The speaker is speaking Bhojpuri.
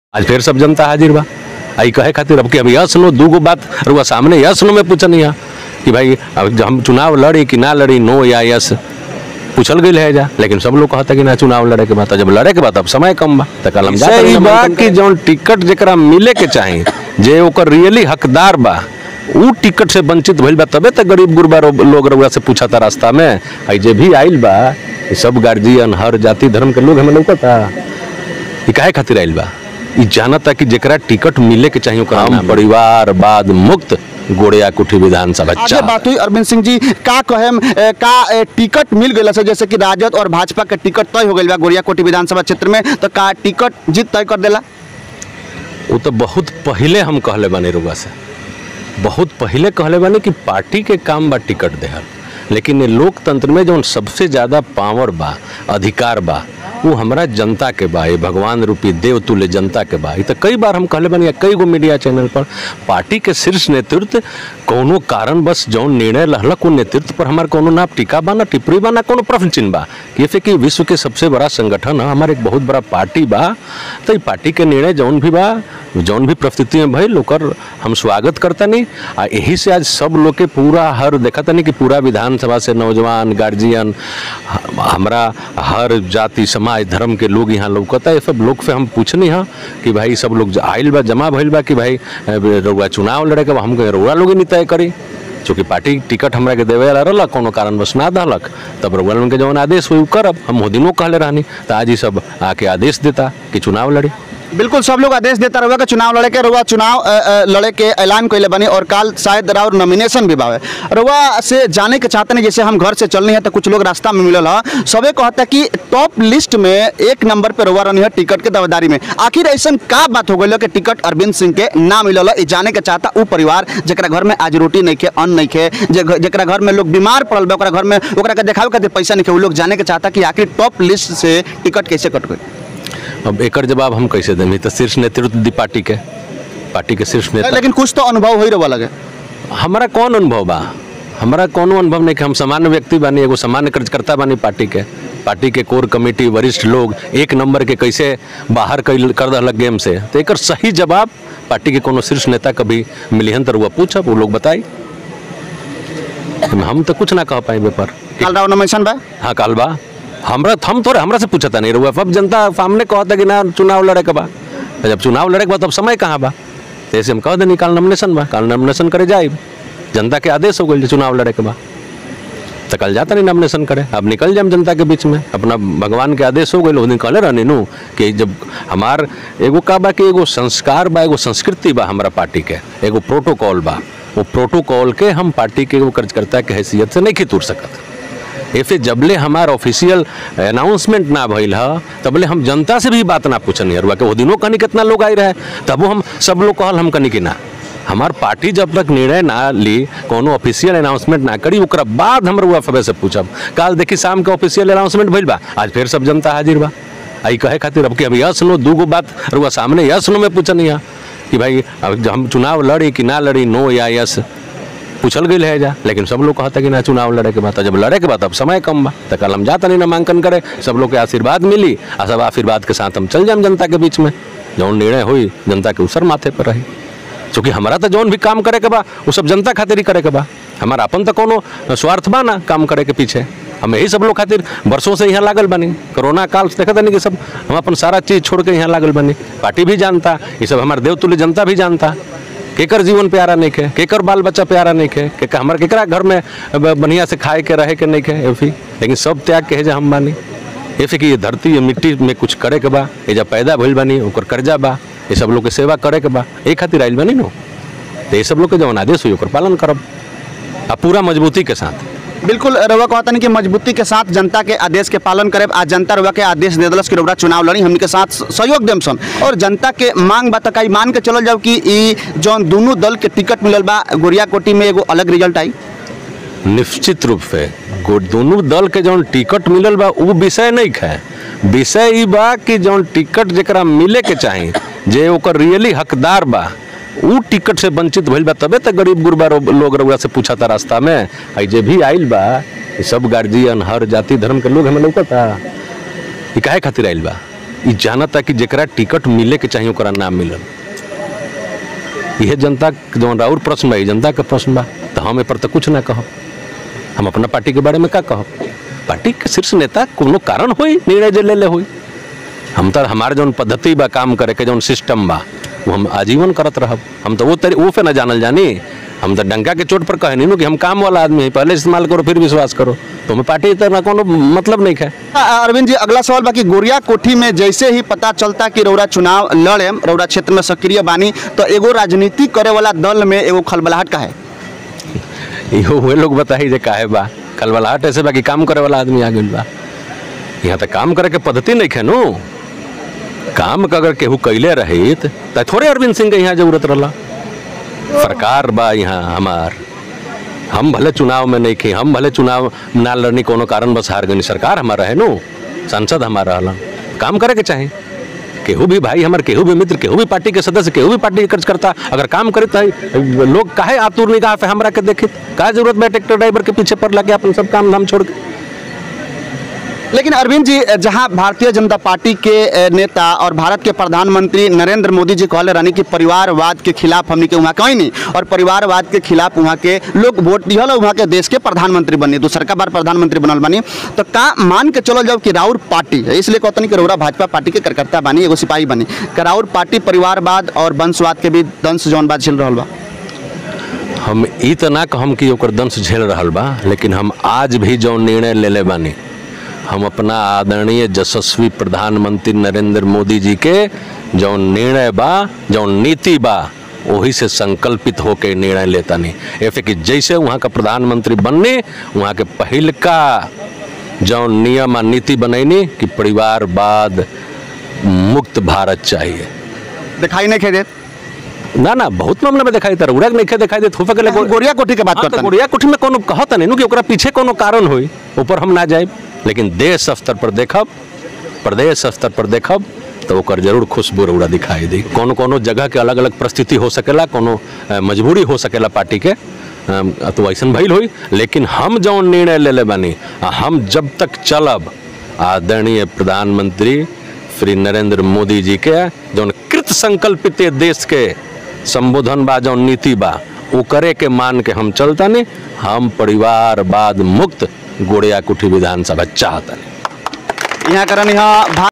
आज फिर सब जनता हाजिर बा आई कहे खातिर अब कि हम यस नो दूगो बात रुआ सामने यस नो में पूछनी है कि भाई अब जब हम चुनाव लड़ी कि ना लड़ी नो या यस पूछल गई है जा लेकिन सब लोग कहता कि ना चुनाव लड़े के बाद जब लड़े के बाद अब समय कम बा त कल हम जा सही ई बा बात कि जौन टिकट जेकरा मिले के चाही जे ओकर रियली हकदार बा ऊ टिकट से वंचित भइल बा तबे त गरीब गुरबा रो- लोग रउआ से पूछता रास्ता में आई जे भी आइल बा ई सब गार्जियन हर जाति धर्म के लोग हमें लौकता ई काहे खातिर आइल बा ई जानता कि जेकरा टिकट मिले के चाहिए ओकरा हम परिवार बाद मुक्त गोड़िया कुठी विधानसभा आगे चाह बात हुई अरविंद सिंह जी का कहेम ए, का ए, टिकट मिल गई से जैसे कि राजद और भाजपा के टिकट तय हो गई बा गोरियाकोटी विधानसभा क्षेत्र में तो का टिकट जीत तय कर देला वो तो बहुत पहले हम कहले बानी रुआ से बहुत पहले कहले बानी कि पार्टी के काम बा टिकट देहल लेकिन ये लोकतंत्र में जौन सबसे ज़्यादा पावर बा अधिकार बा वो हमरा जनता के बा ये भगवान रूपी देव तुल्य जनता के बा ये तो कई बार हम कहले बानी या कई गो मीडिया चैनल पर पार्टी के शीर्ष नेतृत्व कोनो कारण बस जौन निर्णय लहलक वो नेतृत्व पर हमार कोनो ना टीका बा ना टिप्पणी बा ना कोनो प्रश्न चिन्ह बा ये से कि विश्व के सबसे बड़ा संगठन है हमारे एक बहुत बड़ा पार्टी बा तो ई पार्टी के निर्णय जौन भी बा जौन भी परिस्थिति में भइल ओकर हम स्वागत करता नहीं आ यही से आज सब लोग के पूरा हर देखता नहीं कि पूरा विधानसभा से नौजवान गार्जियन ह- हमरा हर जाति समाज धर्म के लोग यहाँ लौकता ये सब लोग से हम पूछनी है कि भाई सब लोग ज- आइल बा जमा भइल बा कि भाई अ, रउआ चुनाव लड़े के बा हम कहे रउआ लोग ही नहीं तय करी चूँकि पार्टी टिकट हमरा के देवे वाला रहलक कोनो कारणवश ना दहलक तब रउआ लोगन के जौन आदेश हुई उ करब हम वो दिनों कहले रहनी तो आज ही सब आके आदेश देता कि चुनाव लड़ी बिल्कुल सब लोग आदेश देता रहुआ के चुनाव लड़े के रहुआ चुनाव अ, अ, लड़े के ऐलान कैले बनी और काल शायद राउर नॉमिनेशन भी बावे रहुआ से जाने के चाहते नहीं जैसे हम घर से चलनी है तो कुछ लोग रास्ता में मिलल है सबे कहता कि टॉप लिस्ट में एक नंबर पे रहुआ रहनी है टिकट के दावेदारी में आखिर ऐसा का बात हो गई कि टिकट अरविंद सिंह के ना मिलल है? ई जाने के चाहता उ परिवार जरा घर में आज रोटी नहीं खे अन्न नहीं खे जरा घर में लोग बीमार पड़ल बा ओकरा घर में ओकरा के देखावे खातिर पैसा नहीं खे उ लोग जाने के चाहता कि आखिर टॉप लिस्ट से टिकट कैसे कट गई अब एकर जवाब हम कैसे दें ई तो शीर्ष नेतृत्व दी पार्टी के पार्टी के शीर्ष नेता लेकिन कुछ तो अनुभव हो रहा लगे हमारा कौन अनुभव बा हमारा कोनो अनुभव नहीं कि हम सामान्य व्यक्ति बानी एगो सामान्य कार्यकर्ता बानी पार्टी के पार्टी के कोर कमेटी वरिष्ठ लोग एक नंबर के कैसे बाहर कैल- कर दहलक गेम से तो एकर सही जवाब पार्टी के कोनो शीर्ष नेता कभी मिलिहन तो वो पूछब वो लोग बताई हम तो कुछ ना कह पाए पर काल राव नॉमिनेशन बा हाँ काल बा हमरा हम थोड़े हमरा से पूछता नहीं रहुआ अब जनता सामने कहता कि ना चुनाव लड़े के बा तो जब चुनाव लड़े के बा तब समय कहाँ बा तो ऐसे हम कह देनी काल नॉमिनेशन बा काल नॉमिनेशन करे जाए जनता के आदेश हो गई चुनाव लड़े के बा तो कल जाता नहीं नॉमिनेशन करे अब निकल जाए जनता के बीच में अपना भगवान के आदेश हो गए उस दिन कहले रहनी नू कि जब हमार एगो का बा कि एगो संस्कार बा एगो संस्कृति बा हमारा पार्टी के एगो प्रोटोकॉल बा वो प्रोटोकॉल के हम पार्टी के एगो कार्यकर्ता के हैसियत से नहीं खितुर सकत ऐसे जबले हमार ऑफिशियल अनाउंसमेंट ना भइल ह तबले हम जनता से भी बात ना पूछनी हरुआ के वो दिनों कनी कितना लोग आई रहे तबो हम सब लोग कहल हम कनी कि ना हमार पार्टी जब तक निर्णय ना ली कोनो ऑफिशियल अनाउंसमेंट ना करी ओकरा बाद हम रुआ फबे से पूछब काल देखी शाम के ऑफिशियल अनाउंसमेंट भइल बा आज फिर सब जनता हाजिर बा आई कहे खातिर अब कि हम यस नो दूगो बात रुआ सामने यस नो में पूछनी है कि भाई अब जब हम चुनाव लड़ी कि ना लड़ी नो या यस पूछल गई है जा लेकिन सब लोग कहता कि ना चुनाव लड़े के बाद तो जब लड़े के बाद अब समय कम बा तो कल हम जाता नहीं नामांकन करे सब लोग के आशीर्वाद मिली आ सब आशीर्वाद के साथ हम चल जाए जनता के बीच में जौन निर्णय हुई जनता के उसर माथे पर रही क्योंकि हमारा तो जौन भी काम करे के बा वो सब जनता खातिर ही करे के बा हमारा अपन तो कोनो स्वार्थ बा ना काम करे के पीछे हम यही सब लोग खातिर वर्षों से यहाँ लागल बनी कोरोना काल से देखा नहीं कि सब हम अपन सारा चीज छोड़ के यहाँ लागल बनी पार्टी भी जानता ये सब हमारे देवतुल्य जनता भी जानता केकर जीवन प्यारा नहीं खे केकर बाल बच्चा प्यारा नहीं खे के हमारे केकरा घर में ब- बढ़िया से खाए के रहे के नहीं खे एफी लेकिन सब त्याग के है जा हम बानी ऐसे कि ये धरती ये मिट्टी में कुछ करे के बा ये जब पैदा भइल बानी ओकर कर्जा बा ये सब लोग के सेवा करे के बा ए खातिर आइल बानी नो तो ये सब लोग के जवन आदेश हुई ओकर पालन करब आ पूरा मजबूती के साथ बिल्कुल रउआ कहता नहीं कि मजबूती के साथ जनता के आदेश के पालन करे आ जनता रउआ के आदेश दे दिलस कि रउआ चुनाव लड़ी हमनी के साथ सहयोग देम सन और जनता के मांग बा तकाई मान के चलल जाओ कि ई जौन दोनों दल के टिकट मिलल बा गोरिया कोटी में एगो अलग रिजल्ट आई निश्चित रूप से गो- दोनों दल के जौन टिकट मिलल बा उ विषय नहीं है विषय ई बा कि जौन टिकट जरा मिले के चाही जे ओकर रियली हकदार बा उ टिकट से वंचित भइल बा तबे तो गरीब गुरबा रो- लोग रउआ से पूछता रास्ता में आई जे भी आइल बा ई सब गार्जियन हर जाति धर्म के लोग हमें लौकता ई काहे खातिर आइल बा ई जानता कि जेकरा टिकट मिले के चाहिए ओकरा ना मिलल यह जनता के जौन राउर प्रश्न बा ई जनता के प्रश्न बा तो हम ए पर तो कुछ ना कहब हम अपना पार्टी के बारे में का कहब पार्टी के शीर्ष नेता कोनो कारण होई निर्णय जे ले ले होई हम तो हमारे जौन पद्धति बा काम करे के जौन सिस्टम बा वो हम आजीवन करत रहब हम तो वो तरी वो पे ना जानल जानी हम तो डंका के चोट पर कहे नहीं कि हम काम वाला आदमी है पहले इस्तेमाल करो फिर विश्वास करो तो हमें पार्टी तो ना कोनो मतलब नहीं है आ, अरविंद जी अगला सवाल बाकी गोरिया कोठी में जैसे ही पता चलता कि रौरा चुनाव लड़े रौरा क्षेत्र में सक्रिय बानी तो एगो राजनीति करे वाला दल में एगो खलबलाहट का है इहो हुए लोग बताई जे काहे बा कलबलाहट ऐसे बा कि काम करे वाला आदमी आ गइल बा यहाँ तक काम करे के पद्धति नहीं है नु काम का अगर केहू कैले रहित त थोड़े अरविंद सिंह के यहाँ जरूरत रहला सरकार बा यहाँ हमार हम भले चुनाव में नहीं खे हम भले चुनाव ना लड़नी कोनो कारण बस हार गई सरकार हमारा है नु सांसद हमारा रहला काम करे के चाहे केहू भी भाई हमार केहू भी मित्र केहू भी पार्टी के सदस्य केहू भी पार्टी के कार्यकर्ता अगर काम करे तो लोग काहे आतुर निगाह पे हमरा के देखित का जरूरत बा ट्रैक्टर ड्राइवर के पीछे पर लगे अपन सब काम धाम छोड़ के लेकिन अरविंद जी जहां भारतीय जनता पार्टी के अ, नेता और भारत के प्रधानमंत्री नरेंद्र मोदी जी कहले रहनी कि परिवारवाद के खिलाफ हमनी के वहाँ कहीं नहीं और परिवारवाद के खिलाफ वहाँ के लोग वोट दिहल और वहाँ के देश के प्रधानमंत्री बनी दूसरका बार प्रधानमंत्री बनल बनी तो का मान के चलो जब कि राउर पार्टी है इसलिए कहतनी कि रौरा भाजपा पार्टी के कार्यकर्ता बनी एगो सिपाही बनी कि राउर पार्टी परिवारवाद और वंशवाद के भी दंश जौन बात झेल रहल बा हम ई तो ना कहम कि ओकर दंश झेल रहल बा लेकिन हम आज भी जौन निर्णय लेले बानी हम अपना आदरणीय यशस्वी प्रधानमंत्री नरेंद्र मोदी जी के जौन निर्णय बा जौन नीति बा वही से संकल्पित होके निर्णय लेता नहीं ऐसे कि जैसे वहाँ का प्रधानमंत्री बनने वहाँ के पहिल का जौन नियम आ नीति बनैनी कि परिवारवाद मुक्त भारत चाहिए दिखाई नहीं खे देत ना ना बहुत मामला में दिखाई देता उड़क नहीं दिखाई देत हो सकले हम गोरिया कोठी के बात हाँ, तो करता गोरिया कुठी में कोनो कहत नहीं कि ओकरा पीछे कोनो कारण होई ऊपर हम ना जाए लेकिन देश स्तर पर देखब प्रदेश स्तर पर देखब तो ओकर जरूर खुशबू रौड़ा दिखाई दी कोनो कोनो जगह के अलग अलग परिस्थिति हो सकेला कोनो अ, मजबूरी हो सकेला पार्टी के अम, तो ऐसन भइल होई लेकिन हम जौन निर्णय ले ले बानी आ हम जब तक चलब आदरणीय प्रधानमंत्री श्री नरेंद्र मोदी जी के जौन कृत संकल्पित ये देश के संबोधन बा जौन नीति बा उ करे के मान के हम चलतानी हम परिवारवाद मुक्त गोड़िया कुठी विधानसभा चाहतानी यहाँ करन यहाँ